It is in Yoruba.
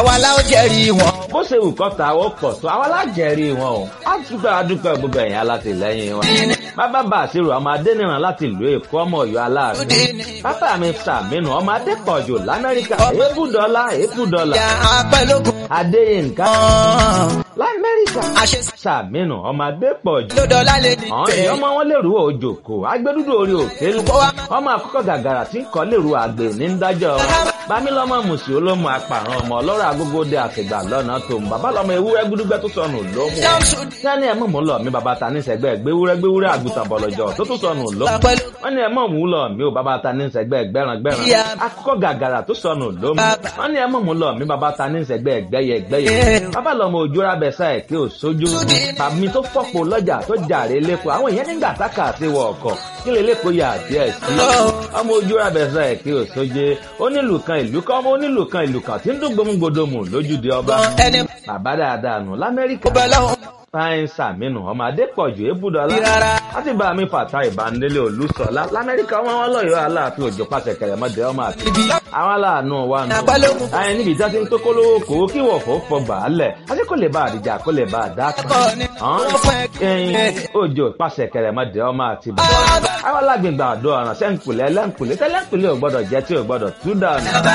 àwa la ó jẹ́rìí wọn. bó ṣe wù kọ́ ta ó pọ̀ tó àwa lájẹ̀rí wọn o á dúpẹ́ adúpẹ́ gbogbo ẹ̀yìn alátìlẹ́yìn wọn. bàbá bá àṣírò ọmọ adẹ́nìràn láti ìlú èkó ọmọ ọ̀yọ́ aláàfin. bàbá mi sàmínú ọmọ adépọ̀jù lamẹ́ríkà èébù dọ́là èébù dọ́là. ìyá apẹ́lógún. adéyínká ọ̀hún. lamẹ́ríkà àṣẹ sàmínú ọmọ adépọ̀jù. ló dọ́là lè ní ọ̀hún tẹ̀. ìyọ́mọ wọn lè rú òjòkó agbẹ́dúdú orí òkè lu. ọmọ àkọ́kọ́ gàgàrà tí ń kọ́ lè rú àgbè ní ń dájọ́ wọn. bámilọ́mọ mùsì olómù apàrọ̀ ọmọ ọlọ́rọ̀ agógóde àfìgbà lọ́nà tó ń bàbá lọ́mọ ewúrẹ́ gbúdúgbẹ́ tó sọnù lómù. sani ẹ̀ mọ̀ mú lọ mi bàbá ta ní sẹ́gbẹ́ gbéwúrẹ́ gbéwúrẹ́ àgùntàn bọ̀lọ̀jọ̀ tó tó sọnù lómù. wọ́n ní ẹ̀ mọ̀ mú lọ mi ò bàbá ta ní sẹ́gbẹ́ gbẹ́ràn gbẹ́ràn. akọ́kọ́ gàgàrà tó sọnù lómù. wọ́n ní ẹ̀ mọ̀ mú lọ mi bàbá ta ní sẹ́gbẹ́ gbẹ́yẹ gbẹ́yẹ. bàbá lọ́mọ òjòrà bẹ̀sà ẹ̀ kí ò sójú. tàbí tó fọ́pọ̀ lọ́jà tó jàre lẹ́kọ̀ọ́ àwọn èèyàn nígbà tákà sí wọ ọkọ̀ kí lè lẹ́kọ̀ọ́ yà díẹ̀ sí. ọmọ òjòrà bẹ̀sà ẹ̀ kí ò sóje onílù kan ìlú kan ọmọ onílù kan ìlú kan tí ń dún gbòmùgbòdòmù lójúde ọba. ẹni bàbá dáadáa nù lamẹ́ríkà bẹ́ẹ̀ lọ́hùn. fáyín sàmínú ọmọ adépọ̀jù ébùdọ́lá Rárá. láti bá mi fàtà ìbánilé olùsọ̀lá lamẹ́ríkà wọn wọn lọ́yọ̀ọ́ aláàfin òjò pàṣẹ kẹrẹmọdé ọmọ àti ibi àwọn aláàánú wa nù. Àpálógún. àyìn níbi ìjà tí ń tó kólówó kòwó kí wọ̀fọ̀ fọ gbàálẹ̀ àti kò lè bá àdìjà kò lè bá àdá kan. Ẹ̀kọ́ ni wọ́n fẹ́ ẹyin òjò pàṣẹ kẹrẹmọdé ọmọ àti bàbá. àwọn alágbègbè àdó ọ̀ràn sẹ́ńkùlẹ̀ lẹ́ńkùlẹ̀ tẹ́lẹ̀ńkùlẹ̀ ò gbọ́dọ̀ jẹ́ tí ò gbọ́dọ̀ tú dànù.